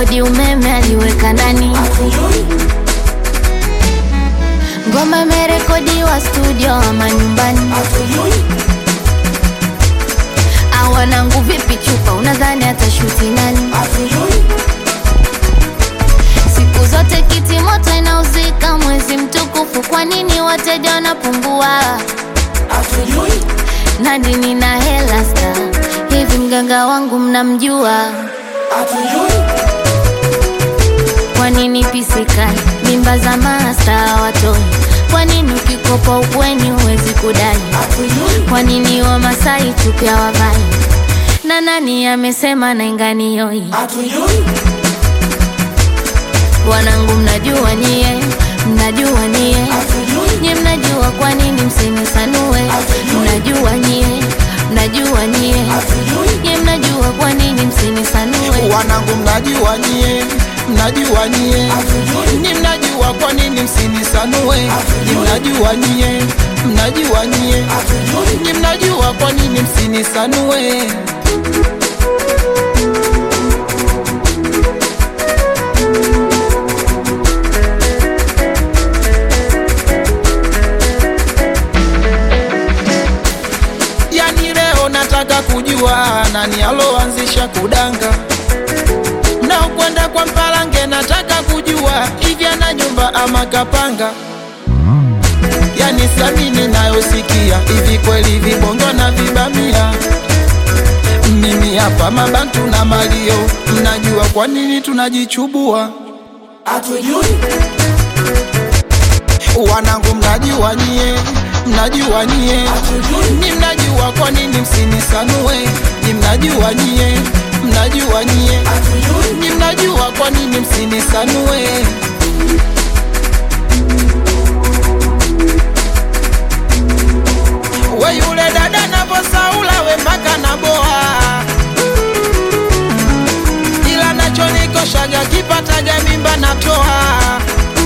kodi umeme aliweka ndani ngoma imerekodiwa studio ama nyumbani awanangu vipi chupa unadhani atashuti nani siku zote kiti moto inauzika mwezi mtukufu kwa nini wateja wanapungua nani nina hela sta hivi mganga wangu mnamjua kwa nini pisikali mimba za masta watoi kwa nini ukikopa ukweni huwezi kudai kwa nini wamasai chupya wavai na nani amesema nainganioi wanangu mnajua nyie mnajua nyie nye mnajua kwa nini msinisanue mnajua nyie mnajua nyie nye mnajua kwa nini msinisanue wanangu mnajua nyie mnajua nyie ni mnajua kwa nini msinisanue ni mnajua nyie mnajua nyie ni mnajua kwa nini msinisanue yani leo nataka kujua nani aloanzisha kudanga mnaokwenda kwa mpalange nataka kujua hivi ana nyumba ama kapanga yani samini nayosikia hivi kweli vibongo na vibamia mimi hapa mabantu na malio mnajua kwa nini tunajichubua wanangu mnajua nyie mnajua nyie ni mnajua kwa nini msinisanue ni mnajua nyie mnajua nyie ni mnajua kwa nini msinisanue we yule dada navosaula we mpaka naboa ila nachonikoshaga kipataga mimba natoa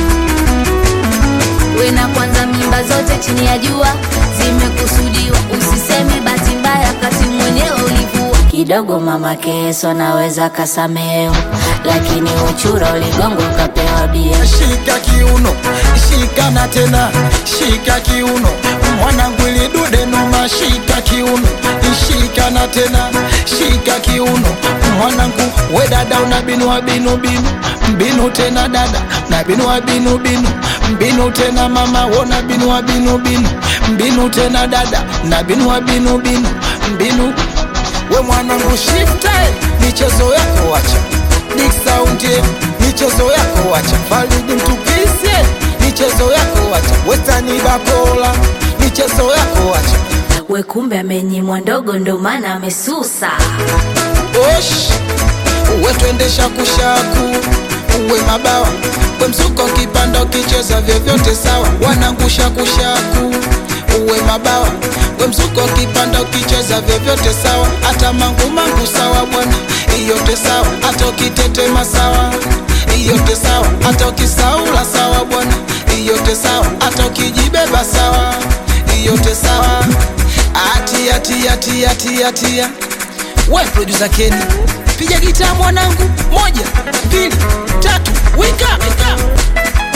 we na kwanza mimba zote chini ya jua zimekusudiwa usiseme bahati mbaya kati mwenyewe ulivua kidogo mama keso naweza kasameo lakini uchura uligongo ukapewa bia shika kiuno shika na tena shika kiuno mwanangu ilidude noma shika kiuno shika na tena shika kiuno mwanangu we dada una binu wa binu binu mbinu tena dada na binu wa binu binu mbinu tena mama wona binu wa binu binu mbinu tena dada na binu wa binu binu mbinu we mwanangu shifte michezo yako wacha Big Sound yeah, michezo yako wacha Faridi mtukise michezo yako wacha Westani Bakola michezo yako wacha we kumbe amenyimwa ndogo ndo maana amesusa Osh uwe twendesha kushaku uwe mabawa we msuko kipanda ukicheza vyovyote sawa wanangusha kushaku uwe mabawa we msuko kipanda ukicheza vyovyote sawa hata mangu mangu sawa bwana iyote sawa hata ukitetema sawa iyote sawa hata ukisaula sawa bwana iyote sawa hata ukijibeba sawa iyote sawa atia tia tia tia tia we producer Kenny piga gitaa mwanangu moja mbili tatu wika wika